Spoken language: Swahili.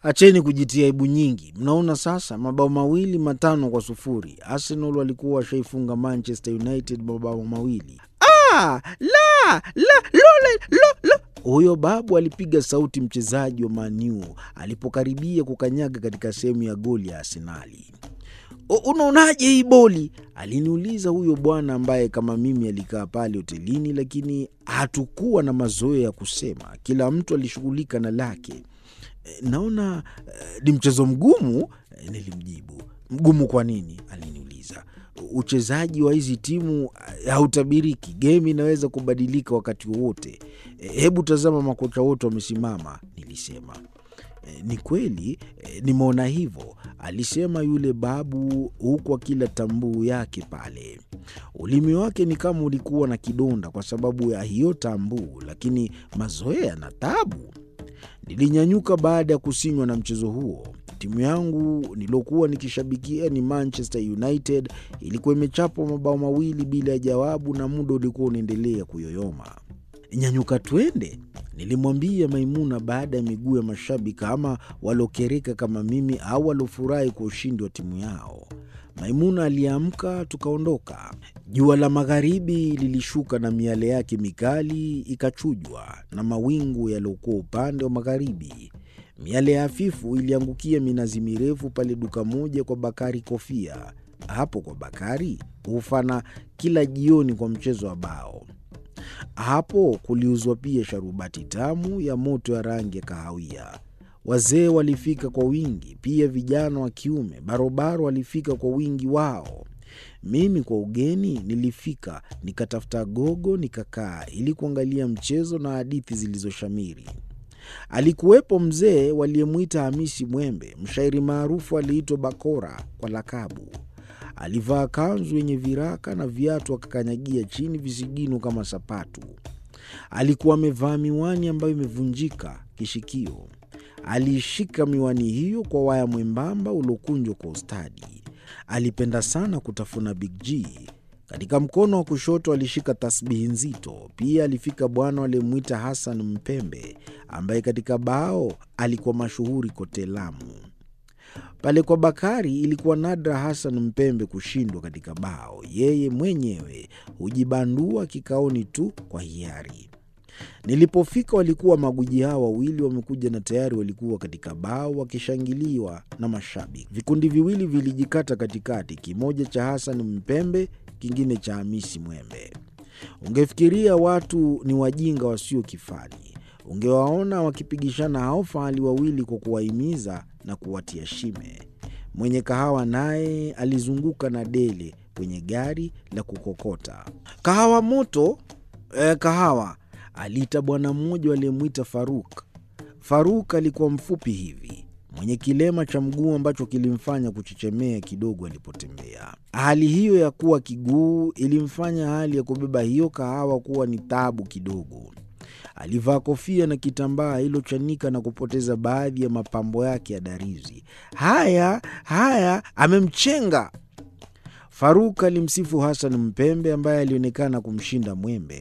Acheni kujitia aibu nyingi. Mnaona sasa, mabao mawili matano kwa sufuri. Arsenal walikuwa washaifunga Manchester United mabao mawili. Ah, la, la, lole, lo, lo. Huyo babu alipiga sauti mchezaji wa Maniu alipokaribia kukanyaga katika sehemu ya goli ya Arsenali. Unaonaje hii boli? Aliniuliza huyo bwana ambaye kama mimi alikaa pale hotelini, lakini hatukuwa na mazoea ya kusema. Kila mtu alishughulika na lake. Naona ni uh, mchezo mgumu, nilimjibu. Mgumu kwa nini? Aliniuliza. Uchezaji wa hizi timu hautabiriki, gemu inaweza kubadilika wakati wowote. Hebu tazama, makocha wote wamesimama, nilisema. Ni kweli, nimeona hivyo, alisema yule babu, huku akila tambuu yake pale. Ulimi wake ni kama ulikuwa na kidonda kwa sababu ya hiyo tambuu, lakini mazoea na tabu. Nilinyanyuka baada ya kusinywa na mchezo huo. Timu yangu niliokuwa nikishabikia ni Manchester United, ilikuwa imechapwa mabao mawili bila ya jawabu, na muda ulikuwa unaendelea kuyoyoma. Nyanyuka twende, nilimwambia Maimuna baada ya miguu ya mashabiki ama waliokereka kama mimi au waliofurahi kwa ushindi wa timu yao. Maimuna aliamka, tukaondoka. Jua la magharibi lilishuka na miale yake mikali ikachujwa na mawingu yaliyokuwa upande wa magharibi. Miale ya hafifu iliangukia minazi mirefu pale duka moja kwa Bakari Kofia. Hapo kwa Bakari hufana kila jioni kwa mchezo wa bao. Hapo kuliuzwa pia sharubati tamu ya moto ya rangi ya kahawia. Wazee walifika kwa wingi, pia vijana wa kiume barobaro walifika kwa wingi wao. Mimi kwa ugeni nilifika, nikatafuta gogo, nikakaa ili kuangalia mchezo na hadithi zilizoshamiri. Alikuwepo mzee waliyemwita Hamisi Mwembe, mshairi maarufu aliitwa Bakora kwa lakabu. Alivaa kanzu yenye viraka na viatu akakanyagia chini visigino kama sapatu. Alikuwa amevaa miwani ambayo imevunjika kishikio. Aliishika miwani hiyo kwa waya mwembamba uliokunjwa kwa ustadi. Alipenda sana kutafuna Big G. Katika mkono wa kushoto alishika tasbihi nzito. Pia alifika bwana waliyemwita Hassan Mpembe, ambaye katika bao alikuwa mashuhuri kote Lamu. Pale kwa Bakari ilikuwa nadra Hassan Mpembe kushindwa katika bao. Yeye mwenyewe hujibandua kikaoni tu kwa hiari. Nilipofika walikuwa maguji hao wawili wamekuja na tayari walikuwa katika bao wakishangiliwa na mashabiki. Vikundi viwili vilijikata katikati, kimoja cha Hassan Mpembe, kingine cha Hamisi Mwembe. Ungefikiria watu ni wajinga wasio kifani. Ungewaona wakipigishana hao fahali wawili kwa kuwahimiza na kuwatia shime. Mwenye kahawa naye alizunguka na dele kwenye gari la kukokota kahawa moto. Eh, kahawa aliita bwana mmoja aliyemwita Faruk. Faruk alikuwa mfupi hivi mwenye kilema cha mguu ambacho kilimfanya kuchechemea kidogo alipotembea. Hali hiyo ya kuwa kiguu ilimfanya hali ya kubeba hiyo kahawa kuwa ni taabu kidogo. Alivaa kofia na kitambaa ilochanika na kupoteza baadhi ya mapambo yake ya darizi. Haya haya, amemchenga. Faruk alimsifu Hasan Mpembe ambaye alionekana kumshinda Mwembe.